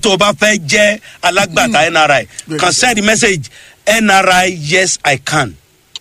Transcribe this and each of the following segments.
tó o bá fẹ́ jẹ́ alágbàtà nri kan send message nri yes i can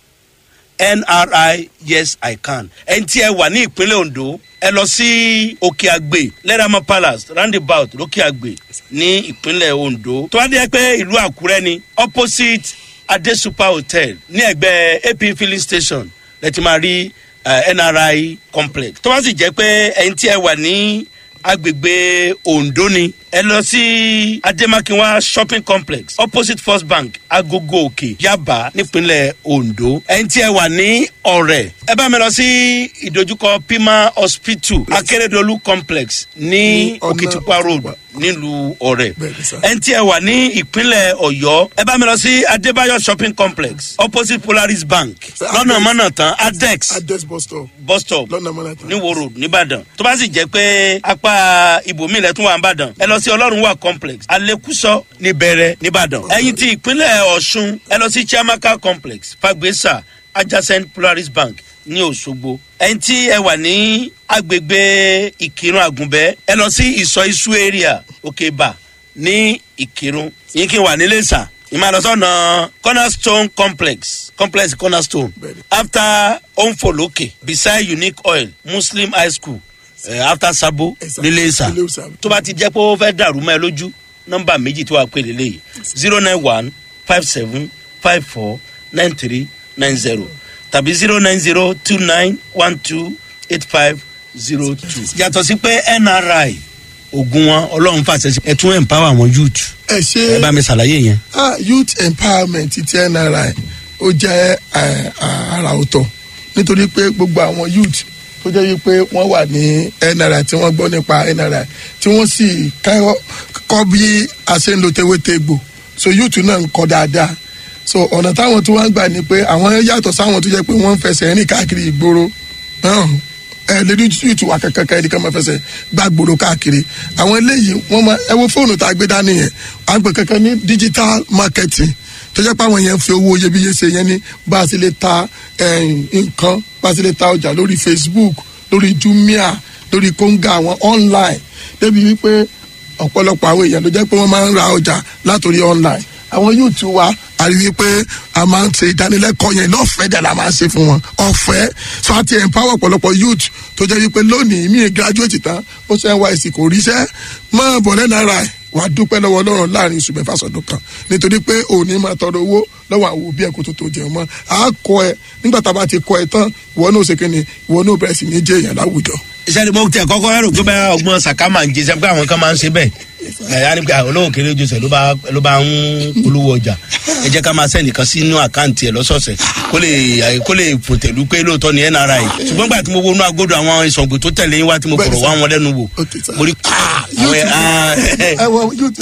nri yes i can ẹni tí ẹ wà ní ìpínlẹ̀ ondo ẹ lọ sí òkè àgbè lẹ́dàmọ́ palace roundabout lókè àgbè ní ìpínlẹ̀ ondo tó wá dé pé ìlú àkúrẹ́ ni opposite adesupa hotel ní ẹgbẹ́ ap filling station lẹ́tí máa rí uh, nri complex tó bá sì jẹ́ pé ẹni tí ẹ wà ní agbègbè ondo ni ẹ lọ sí ademakinwa shopping complex opposite first bank agogo òkè yaba nípínlẹ̀ ondo ẹni tí ẹ wà ní ọ̀rẹ́ ẹ bá mi lọ sí ìdojúkọ pima hospital akérèdọ́lù complex ní ọ̀nà òkìtìpá road nílùú ọ̀rẹ́ Bẹ́ẹ̀ni sir. ẹni tí ẹ wà ní ìpínlẹ̀ ọ̀yọ́ ẹ bá mi lọ sí adébáyọ̀ shopping complex opposite polaris bank Sir, lọ́nà Adex- mọ́nà tán adex address bus stop bus stop lọ́nà mọ́nàtà. ní wo road nìbàdàn tó bá sì jẹ́ pé apá ibòmí ilẹ̀ tún wà nìbàdàn ẹ lọ sí ọlọ́run wà complex alekuso níbẹ̀rẹ̀ nìbàdàn ẹ̀yìn tí ìpínlẹ̀ ọ̀ṣun ẹ lọ sí chiamaka complex fagbesa adjacent polaris bank ní òṣogbo ẹ̀yìn tí ẹ wà ní agbègbè ìkírun àgùnbẹ́ ẹ lọ sí ìsọ isu area òkèbà ní ìkírun yín kí n wà nílé sà ìmọ̀lọ́sọ̀nà cornerstone complex complex cornerstone Bẹ́ẹ̀ni. after onfoloke beside unique oil muslim high school uh, after sabo Ẹ̀sà. nílé ìsà Nílé Ìsà. tó bá ti jẹ́ pé ó fẹ́ dàrú mọ́ ẹ lójú nọ́mbà méjì tó wà pé lélẹ́yìí zero nine one five seven five four nine three nine zero tàbí zero nine zero two nine one two eight five zero two. yàtọ̀ sí pé nri ogun wọn ọlọ́run fàṣẹ sí ẹ tún empower àwọn youth ẹ ẹ ṣe bá mi ṣàlàyé yẹn. ah, youth empowerment ti nri ó jẹ́ eh, àrà ọ̀tọ̀ nítorí pé gbogbo àwọn youth tó jẹ́ wípé wọ́n wà ní nri tí wọ́n gbọ́ nípa nri tí wọ́n sì kọ́ kọ́ bí a ṣe ń lo tewétegbò so youth náà ń kọ́ dáadáa so ọ̀nà táwọn tí wọ́n ń gbà ni pé àwọn yàtọ̀ sáwọn tó jẹ́ pé wọ́n ń fẹsẹ̀ rìn káàkiri ìgboro náà ẹ lè rí youth wa kankan kan ẹnìkan máa fẹsẹ̀ gbá gbòòrò káàkiri àwọn eléyìí wọ́n máa ẹ wo fóònù tá a gbé dání yẹn à ń pè kankan ní digital marketing tó jẹ́ pé àwọn yẹn ń fi owó iyebíye ṣe yẹn ní bá a sì lè ta eh, nǹkan bá a sì lè ta ọjà lórí facebook lórí jumia lórí konga àwọn online débi wípé ọ̀pọ̀lọpọ̀ àwọn èèyàn ló jẹ́ pé wọ́n máa ń ra ọjà látòrí online àwọn yóò tún wá a rí i pé a máa ń ṣe ìdánilẹ́kọ̀ọ́ yẹn lọ́fẹ̀ẹ́ dẹ̀ la máa ń ṣe fún wọn ọ̀fẹ́ so àti empower ọ̀pọ̀lọpọ̀ youth tó jẹ́ wípé lónìí mi graduate tán ó ṣe nysc kò ríṣẹ́ máa bọ̀ lẹ́nu ara ẹ̀ wàá dúpẹ́ lọ́wọ́ ọlọ́run láàrin oṣù mẹ́fà sọ̀dún kan nítorí pé òní máa tọrọ owó lọ́wọ́ àwọn òbí ẹ̀ kó tó tó jẹun mọ́ a kọ ẹ nígbà tá a bá ti kọ ẹ tán ìwọ náà ṣe kíni ìwọ náà bẹ̀rẹ̀ sí ní jẹ́ èèyàn láwùjọ. iṣẹ́ ni mo tẹ kọ́kọ́ rò pé báyà ọgbọ́n sàká máa ń jẹ sẹ́pẹ́ àwọn kan máa ń ṣe bẹ́ẹ̀ ẹ̀ á ní pé àwọn olówó kéré jọsẹ̀ ló bá ló bá ń polówó ọjà ẹ jẹ́ ká máa sẹ́ni kan sínú àkáǹtì ẹ̀ lọ́sọ̀ọ̀sẹ̀ kó lè kó lè fòtẹ̀lú pé lóòótọ́ ni nri ṣùgbọ́n gbà tí mo wo inú agodo àwọn ìsọ̀gbò tó tẹ̀lé yín wá tí mo Bẹ́ẹ̀ni fọ̀rọ̀ wá sir. wọn lẹ́nu wò Okay, sir. mo rí àwọn ẹ̀ ah, ẹ̀, ẹ wọ youth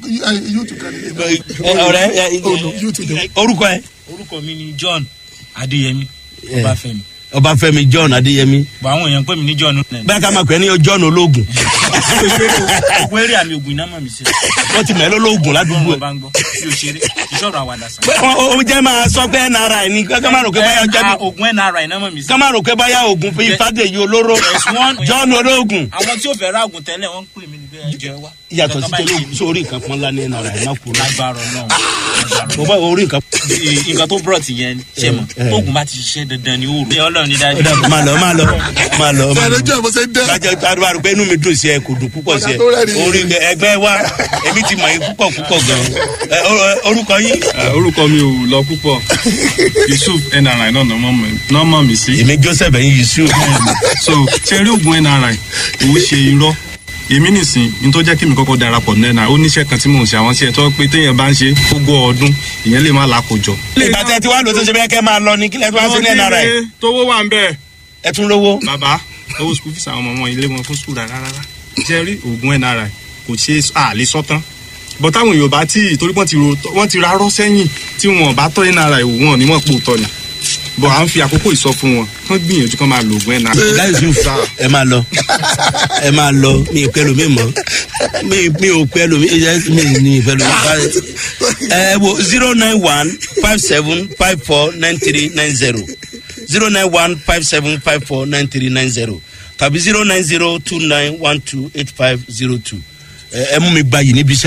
youth kan ní ẹ̀, ọ̀rẹ́ ẹ̀, Oh, no, youth ni. orúkọ ẹ orúkọ mi ni john adéyẹmí ọbáfẹmi ọbáfẹ́mi john adéyẹmí bọ àwọn èèyàn pè mí ní john nẹ. bẹ́ẹ̀ ká máa pè é ní john ológun ògùn eré àmì ògùn iná mọ̀ mi sí. wọ́n ti mẹ́lẹ́ ológun ládùúgbò gbọ́n ẹ̀ bá ń gbọ́ bí o ṣeré ìṣòro àwàdà sàn. ó ó jẹ́ máa sọ pé nri ni ká máa rò pé báyà jẹ́ bí ògùn nri iná mọ̀ mi sí. ká máa rò pé báyà oògùn fi fàdéyí olóró Yes, one. john ológun àwọn tí ò fẹ́ ra ògùn tẹ́lẹ̀ wọ́n ń pè mí ní bẹ́ẹ̀ jẹ́ wá. yàtọ̀ sí Nǹkan tẹ́lẹ̀ báyìí oògùn sórí nǹkan pọ́n lánàá nri ẹ̀ má kú lọ. lágbára náà mo bá orí nǹkan. nǹkan tó brought yẹn ṣe mọ̀ Eh. tóògùn bá ti ṣiṣẹ́ dandan ni ó rò. ọlọ́run ní dájú. ó dàbọ̀ máa lọ máa lọ máa lọ. máa lọ. sọ̀rọ̀ jẹ́ bó ṣe dẹ́. kájọ àdúrà rò pé inú mi dùn sí ẹ kò dùn púpọ̀ sí ẹ Ọ̀dà tó rẹ́rìn-ín. orí ẹgbẹ́ wa èmi ti mọ̀ yín púpọ̀ púpọ̀ gan-an Ẹ, o- orúkọ yín. Eh, orúkọ mi ò lọ púpọ̀ yusuf nri náà náà mọ̀ mí sí. èmi joseph ẹ̀yin yusuf. so ṣe rí oògùn nri òun ṣe irọ́ èmi nìsín ní tó jẹ́ kí mi kọ́kọ́ darapọ̀ ní nri ó níṣẹ́ kan tí mò ń ṣe àwọn iṣẹ́ tó pé téèyàn bá ń ṣe gbogbo ọdún ìyẹn lè má lákòjọ. ìgbà tẹ ti wá lò tó ṣe bẹ́ẹ̀ kẹ́ máa lọ ní kílẹ̀ tó wá sí ní nri tówó wà ń bẹ́ẹ̀. ẹ tún lówó. bàbá owó school fees àwọn ọmọ wọn ilé wọn fún school rárá rárá ṣe rí oògùn nri kò ṣe àlè sọ́tán bọ́ táwọn èèyàn bá tí torí wọ́n ti ro wọ́n ti rárọ́ sẹ́yìn tí wọn bá tọ́ nri wò wọn ní wọ́n pò tọ́ ni bọ́ à ń fi àkókò ìsọ fún wọn kán gbìyànjú kán máa lo oògùn nri. ìlà yusuf ẹ máa lọ ẹ máa lọ mi ì pẹ́ lomi mọ́ mi mi ò pẹ́ lomi ẹ mi ní ìpẹ́ lomi báyìí. ẹ wo zero nine one five seven five four nine three nine zero zero nine one five seven five four nine three nine zero tàbí zero nine zero two nine one two eight five zero two ẹ ẹ mú mi gbayì níbi iṣẹ́.